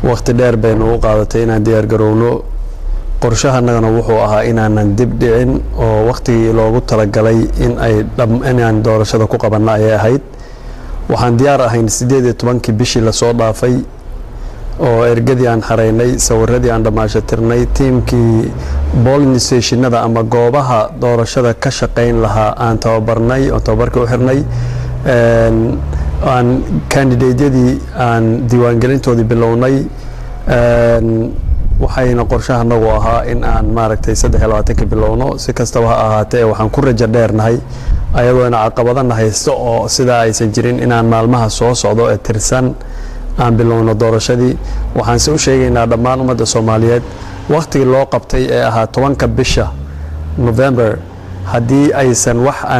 waqti dheer baynu u qaadatay inaan diyaar garowno qorshahanagana wuxuu ahaa inaanan dib dhicin oo waqtigii loogu talagalay in ay inaan doorashada ku qabanno ayay ahayd waxaan diyaar ahayn siddeed iyo tobankii bishii lasoo dhaafay oo ergadii aan xaraynay sawiradii aan dhammaashatirnay tiimkii bolin stationada ama goobaha doorashada ka shaqayn lahaa aan tababarnay oo tababarkii u xirnay aan kandidateyadii aan diiwaangelintoodii bilownay waxayna qorshahanagu ahaa in aan maaragtay saddex iyo labaatanka bilowno si kastaba ha ahaatee waxaan ku rajo dheernahay ayadoona caqabadana haysto oo sidaa aysan jirin inaan maalmaha soo socdo ee tirsan aan bilowno doorashadii waxaanse u sheegaynaa dhammaan ummadda soomaaliyeed wakhtigii loo qabtay ee ahaa tobanka bisha november haddii aysan wax